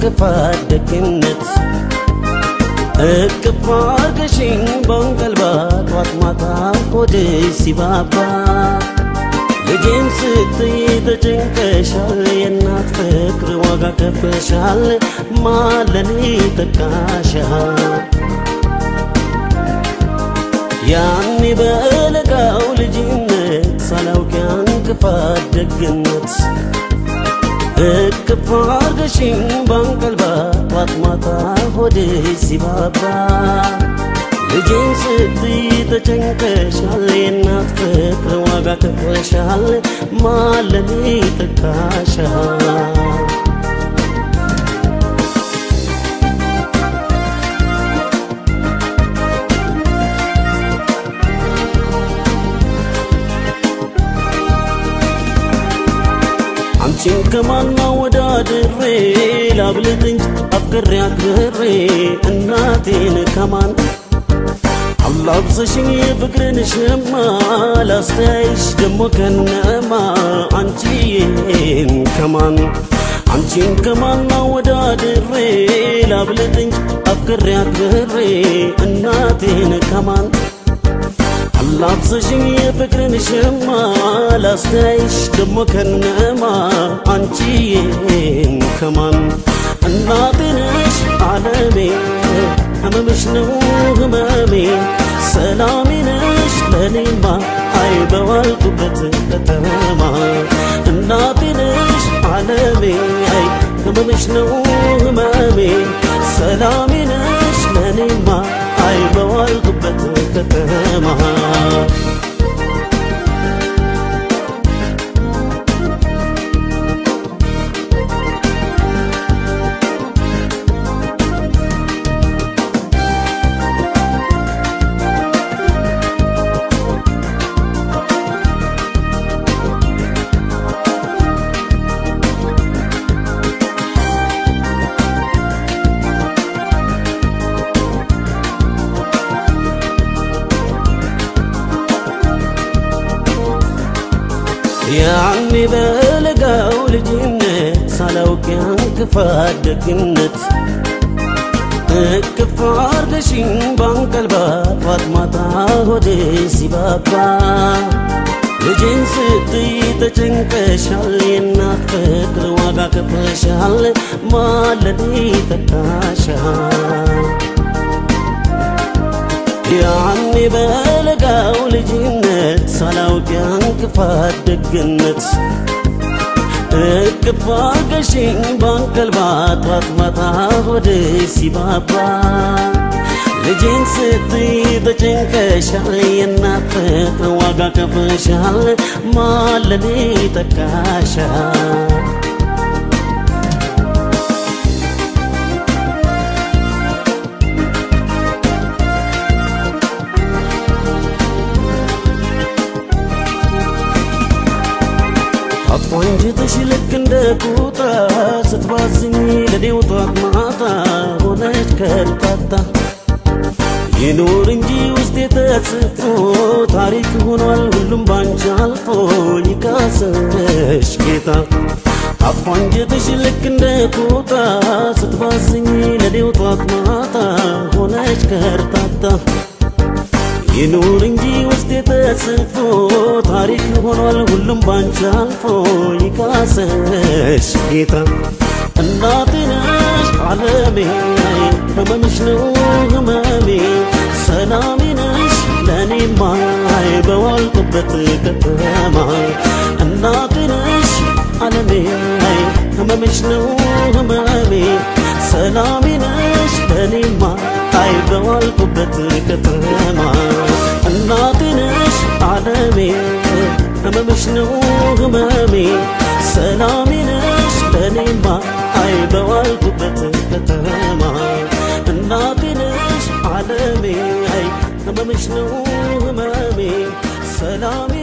ክፋት ደግነት እቅፍ አርገሽኝ በንቀልባ ጧት ማታ ሆድሽ ሲባባ ልጄን ስትይ ተጨንቀሻል፣ የእናት ፍቅር ዋጋ ከፍለሻል፣ ማለኔ ተካሻል። ያኔ በለጋው ልጅነት ሳላውቅ ያን ክፋት ደግነት እቅፍ አርገሽኝ ባንቀልባ ጧት ማታ ሆድሽ ሲባባ ልጄን ስትይ ተጨንቀሻል፣ የእናት ፍቅር ዋጋ ከፍለሻል፣ ማለኔ ተካሻል። አንቺን ከማና ወዳድሬ ላብልጥ እንጂ አፍቅሬ አክብሬ እናቴን ከማን አላብሰሽኝ የፍቅርን ሸማ ላስተያይሽ ደሞ ከነማ አንቺን ከማን አንቺን ከማና ወዳድሬ ላብልጥ እንጂ አፍቅሬ አክብሬ እናቴን ከማን አላብሰሽኝ የፍቅርን ሸማ ላስተያይሽ ደሞ ከነማ አንቺን ከማን እናቴ ነሽ ዓለሜ ህመምሽ ነው ህመሜ ሰላሜ ነሽ ለኔማ አይ በዋልኩበት ከተማ እናቴ ነሽ ዓለሜ አይ ህመምሽ ነው ህመሜ ሰላሜ ነሽ ለኔማ አይ በዋልኩበት ከተማ ያኔ በለጋው ልጅነት ሳላውቅ ያን ክፋት ደግነት እቅፍ አርገሽኝ ባንቀልባ ጧት ማታ ሆዴ ሲባባ ልጄን ስትይ ተጨንቀሻል፣ የእናት ፍቅር ዋጋ ከፍለሻል፣ ማለኔ ተካሻል። ያኔ በለጋው ልጅነት ሳላውቅ ያን ክፋት ደግነት እቅፍ አርገሽኝ ባንቀልባ ጧት ማታ ሆዴ ሲባባ ልጄን ስትይ ተጨንቀሻል፣ የእናት ፍቅር ዋጋ ከፍለሻል፣ ማለኔ ተካሻል። አቋንጅትሽ ልክ እንደ ቁጣ ስትባዝኝ ለኔው ጧት ማታ ሆነች ከርታታ ይኑር እንጂ ውስጤ ተጽፎ ታሪክ ሆኗል ሁሉም ባንቺ አልፎ ይካሰሽ ጌታ አቋንጅትሽ ልክ እንደ ቁጣ ስትባዝኝ ለኔው ጧት ማታ ሆነች ከርታታ ይኑር እንጂ ውስጤ ተጽፎ ታሪክ ሆኗል ሁሉም ባንቺ አልፎ ይካሰሽ ጌታ እናቴ ነሽ ዓለሜ ህመምሽ ነው ህመሜ ሰላሜ ነሽ ለእኔማ በዋልኩበት ከተማ እናቴ ነሽ ዓለሜ ህመምሽ ነው ህመሜ ሰላሜ ነሽ ለእኔማ አይ በዋልኩበት ከተማ እናቴ ነሽ ዓለሜ ህመምሽ ነው ህመሜ ሰላሜ ነሽ ለእኔማ አይ በዋልኩበት ከተማ እናቴ ነሽ ዓለሜ አይ ህመምሽ ነው ህመሜ ሰላሜ